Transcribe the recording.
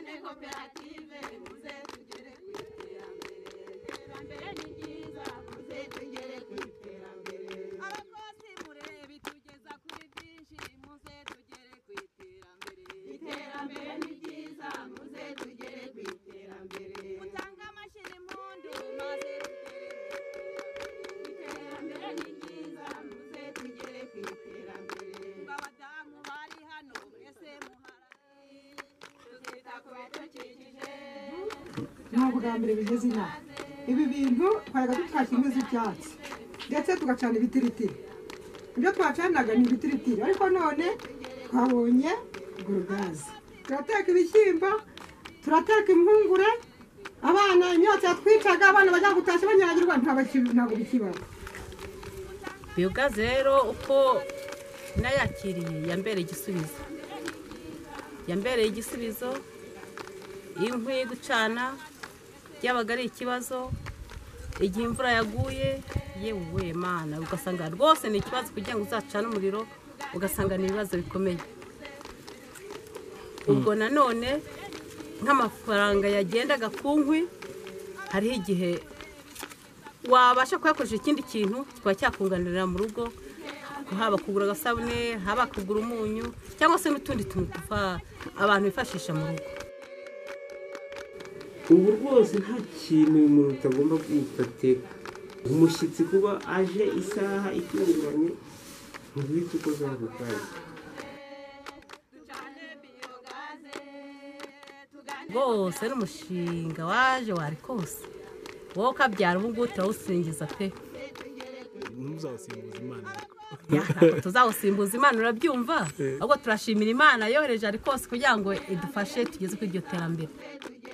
koperative muze tugere ku iterambere iterambere ni ryiza muze tugere ku iterambere abakozi murebe itugeza kuri byinshi muze tugere ku iterambere iterambere ni ryiza muze tugere ku iterambere mutange amashyira impundu maze tugere ku iterambere iterambere ni ryiza muze tugere ku iterambere ngo abadamu bari hano mwese muharare tuzita ku bidukikije ni ubwa mbere bigeze inaha ibi bintu twajyaga dutashya ibyatsi ndetse tugacana ibitiritiri ibyo twacaniraga ni ibitiritiri ariko none twabonye gorogazi turateka ibishyimbo turateka impungure abana imyotsi yatwicaga abana bajya gutashya banyagirwa ntabaki- ntabwo bikibaba biyogazi rero uko nayakiriye yambereye igisubizo yambereye igisubizo iyo inkwi gucana byabaga ari ikibazo igihe imvura yaguye yewe mana ugasanga rwose ni ikibazo kugira ngo uzacane umuriro ugasanga ni ibibazo bikomeye ubwo nanone nk'amafaranga yagendaga ku nkwi hariho igihe wabasha kuyakoresha ikindi kintu kikaba cyakunganirira mu rugo haba kugura agasabune haba kugura umunyu cyangwa se n'utundi tuntu tuva abantu bifashisha mu rugo ubu rwose nta kintu umuntu utagomba kwifatira umushyitsi kuba aje isaha itunguranye mu guhita ukoza ako kanya ducane biyogaze tugane rwose n'umushinga waje wari kose wowe ukabyara ubu ngubu turawusingiza pe ntuzasimbuze imana Ya, ntabwo tuzawusimbuza imana urabyumva ahubwo turashimira imana yohereje ari kose kugira ngo idufashe tugeze kuri iryo terambere tugere